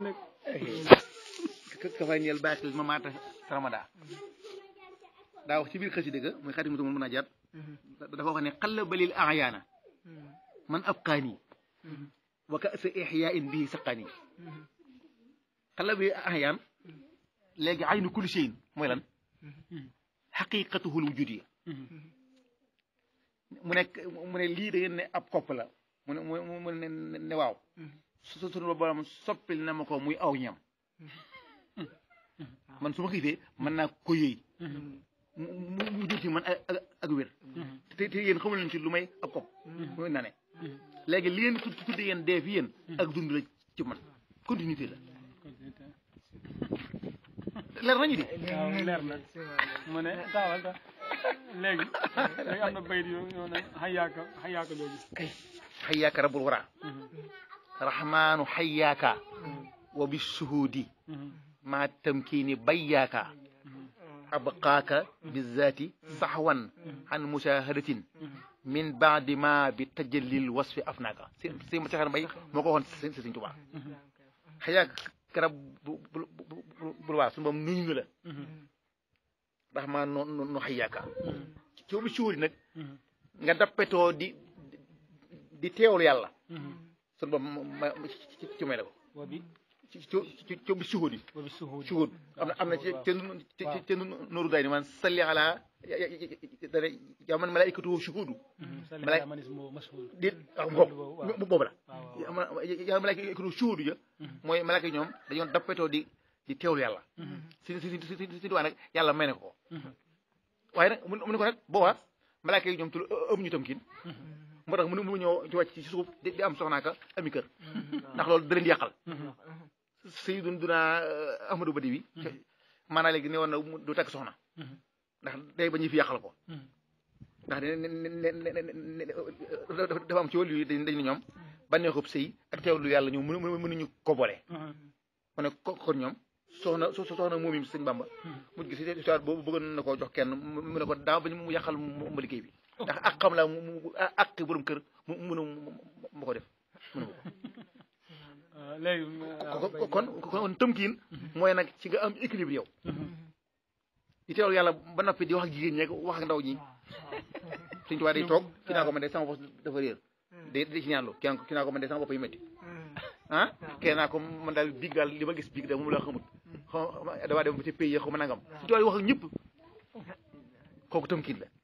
ka fay ñeel baaxil ma maata ramada daa wax ci biir xësi dëgg muy xaati mutu mën a jaat dafa wax ne xalla balil ayaana man abqaani wa ka sa ixyaa in bii saqaani xalla bi ayaan léegi aynu kulli shayin mooy lan xaqiqatuhul wujudi mu nekk mu ne lii da ngeen ne ab kopp la mu ne mu ne ne waaw su sunu borom soppil na ma ko muy aw ñam man su ma xiifee mën naa ko yëy mu mu jur ci man ak ak wér te te yéen xamul leen ci lu may ab kopp muy nane léegi li ngeen tudde yéen dee fi yéen ak dund la ci man continuité la leer nañu di waaw leer na mu ne taawal ta léegi léegi am na bayit yoo yoo ne xayaaka xayaaka jooju kay xayyaaka rabbul wara rahmaanu xayyaaka wa bi suhuudi ma tamkiini bayyaaka abqaaka bizaati saxwan an mushahadatin min baadi ma bi tajallil wasfi afnaaka si si ma saxan bay moo ko waxoon si Sëriñ Tuubaa xayyaaka rabbul wara suñu boom nuyu nga la rahmaan no no xayyaaka ci bi suhuudi nag nga dappetoo di di teewlu yàlla sun ba ma ci may la ko wa bi ci ci ci bi suhud yi wa bi suhuud suhud am na am na ci ci ci nooru day ni man salli ala dana yow man malaikatu shuhudu salli Malaay- ala man ismu mashhuud di ak boobu boobu la yow malaikatu shuhudu ja mooy malaaka yi ñoom dañoon dappetoo di di teewlu yàlla si si si si si diwaan nag yàlla may na ko waaye nag mu ne ko nag boobaa malaaka yi ñoom tul ëm ñu tam kiin moo tax mënu mënu ñëw ci wàcc ci suuf di di am soxnaaka ami kër ndax loolu da leen di yàqal Sayyiduna Ahmadu Badi bi maanaam léegi ne woon na du takk soxna ndax day ba ñu fi yàqal ko ndax ne ne ne dafa am ci wàllu yi dañ dañ ne ñoom bànneexub sëy ak teewlu yàlla ñu mënu mënuñu ko boole mu ne ko kon ñoom soxna so soxna moom yi sëñ Bamba mujj gi si histoire boobu bëggoon na koo jox kenn mu ne ko daaw ba mu yàqal mu liggéey bi ndax ak xam la mu mu ak borom kër mu mënu ma ko def mënu ko léegi ko kon kon tëmkiin mooy nag ci nga am équilibre yow di teewlu yàlla ba noppi di wax ak jigéen ñeeg wax ak ndaw ñi suñ tubaab day toog ki naa ko man de sama bopp dafa réer day day ci ñaanlu kenn ki naa ko man de sama bopp yu métti ah kenn naa ko man daal biig daal li ma gis biig daal moom la xamut xaw damaa dem ba ci pays yi xaw ma nangam suñ tubaab yi wax ak ñëpp kooku tëmkiin la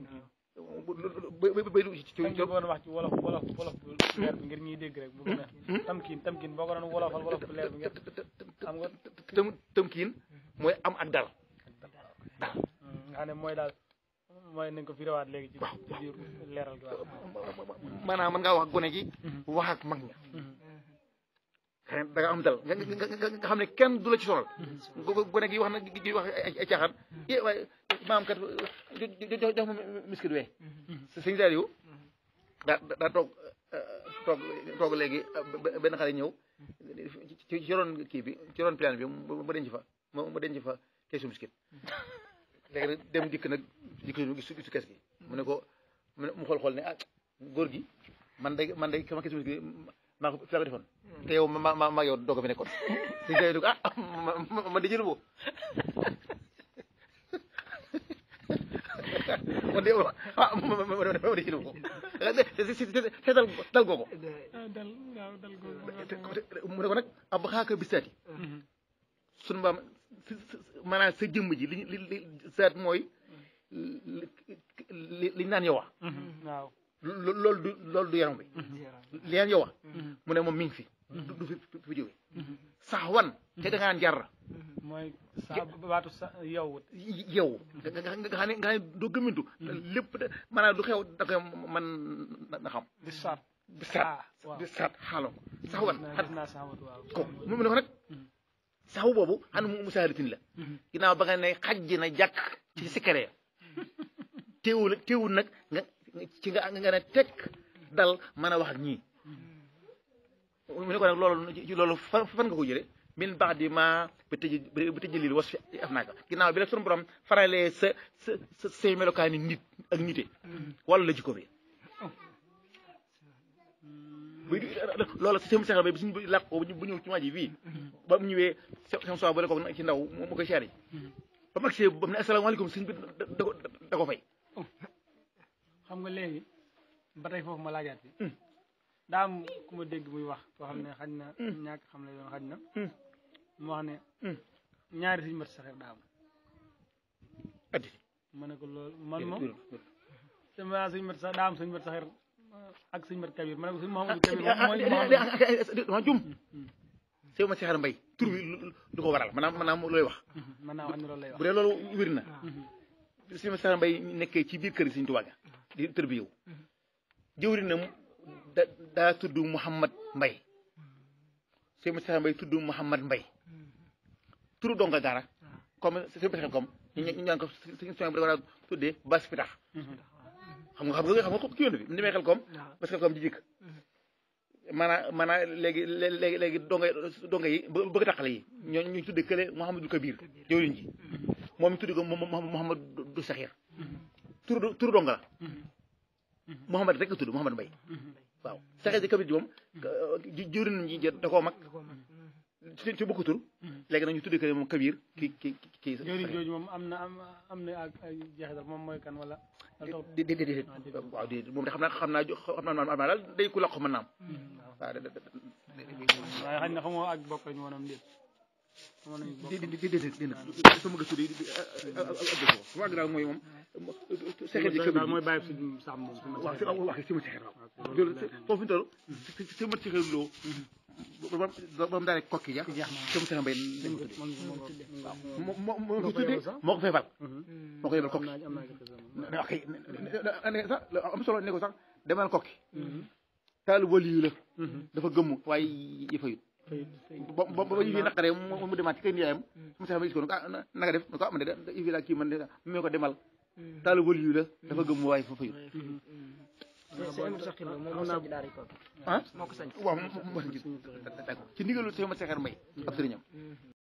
ba ba ci tam ki boo doon wax ci wolof wolof wolof bu leer bi ngir ñuy dégg rek bu gën a tamkiin tamkiin boo ko doon wolofal wolof bu leer bi ngir xam nga tëm tëmkiin mooy am ak dal nga xam ne mooy daal mooy nañ ko firiwaat léegi ci ci biir leeral gi waaw maanaam mën ngaa wax ak gone gi wax ak mag ña xëy da nga am dal nga nga nga xam ne kenn du la ci sonal gone gi wax na gi wax ay caaxaan é waaye maam kat jox jox ma miskit wee sëñ Saliou daa daa toog toog toog léegi benn xale ñëw ci ci ron kii bi ci ron plan bi mu denc fa mu denc fa keesu miskit léegi nag dem dikk nag dikk nu gis gisu kees gi mu ne ko mu xool xool ne ah góor gi man day man day sama keesu miskit maa ko fi la ko defoon te yow ma ma ma yow doog a fi nekkoon sëñ Saliou ah man di jëlu boo man de ah ma ma ma di jëlu boo seetal dal googu dal waaw dal googu mu ne ko nag ab xaaka bisaati sunu mbaam maanaam sa jëmm ji li li li saat mooy li li ñu naan yow wax waaw loolu du loolu du yaram bi li naan yow wax mu ne moom mi ngi fi du du fi fi jóge sax wan te da ngaa njar mooy sa baatu sa yow yow nga nga nga xam ne nga xam ne doo gëmintu lépp da maanaam du xew da koy man na xam di saat di saat di saat xaaloo sax wan gis naa saxawat waaw ko mu ne ko nag saxu boobu xam ne mu musaalitin la ginnaaw ba nga ne xajji na jàkk ci sikare teewul teewul nag nga ci nga nga ne tekk dal mën a wax ak ñii mu ne ko nag loolu ci loolu fan fan nga ko jële min baax di ma ba tëj ba tëj lil was fi af naaka ginnaaw bi rek sunu borom faralee sa sa sa say melokaani nit ak nite wala la jikko bi buy loolu sëñ Cheikh Mbaye bi suñu làq ko bu ñëw ci waa ji fii ba mu ñëwee seen soi ba le ko ci ndaw mu koy siyaare ba mag see ba mu ne asalaamaaleykum sëñ bi da ko da ko fay xam nga léegi ba tey foofu ma laajaat bi daa am ku ma dégg muy wax koo xam ne xaj na ñàkk xam la yoon xaj na mu wax ne ñaari suñu mat saxeer daa am addi ma ne ko loolu man moom sama suñu mat sax daa am suñu mat saxeer ak suñu mat kabir ma ne ko suñu Mouhamadou kabir moom mooy dama jum sëñ ma Cheikh Mbaye tur bi du ko waral maanaam maanaam looy wax mën naa wax ne loolu lay wax bu dee loolu wér na sëñ ma Cheikh Mbaye nekkee ci biir kër yi Sëñ Tuubaa ga di tër bi yow jëwrinam da daa tudd Mouhamad Mbaye sëñ ma Cheikh Mbaye tudd Mouhamad Mbaye turu donga gaara comme sëñ ma comme ñu ñu ñaan ko sëñ soñ bi da war a tuddee bas pitax xam nga xam nga xam nga ko ki yoon bi mu demee xel comme parce que comme di jëkk maanaam maanaam léegi léegi léegi donga donga yi bëgg taqale yi ñoo ñu tudde kële Mouhamadou Kabir jëwriñ ji moom ñu tudde ko Mouhamadou Saxir turu turu donga la Mouhamad rek nga tudd Mouhamad Mbaye waaw Saxir ji Kabir ji moom jëwriñ ji da koo mag ci ci bokk tur léegi nag ñu tudde kële moom Kabir ki ki ki jëwriñ jooju moom am na am am na ak ay jeexital moom mooy kan wala di di di waaw di moom de xam naa xam naa xam naa xam naa daal day ku laqu mën naam waaw waaye xañ na xamoo ak bokk lañu woon am déet xamoon nañu bokk di di di di di sama gëstu di sama àgg daal mooy moom sexet ji daal mooy bàyyi suñu sàmm moom suñu waaw si waaw si ma sexet waaw loolu foofu ñu toll si ma sexet loo ba ba mu daal kokki ja sama sexet mbay lañ ko tuddee moo moo moo ko tuddee moo ko fay fal moo ko yebal kokki ok ne sax am solo ne ko sax demal kokki taalu waliyu la dafa gëmm waaye yi fayut ba ba ba yi fi naqaree mu demaat ci kay niyaayam mu sax ma gis ko ah naka def ne ko ah man de yi fi laa kii man de mu ko demal taalu waliyu la dafa gëmm waaye fa fayut ah waaw moo sañ ci ndigalu Seex Mat Saxir Mbay ab sëriñam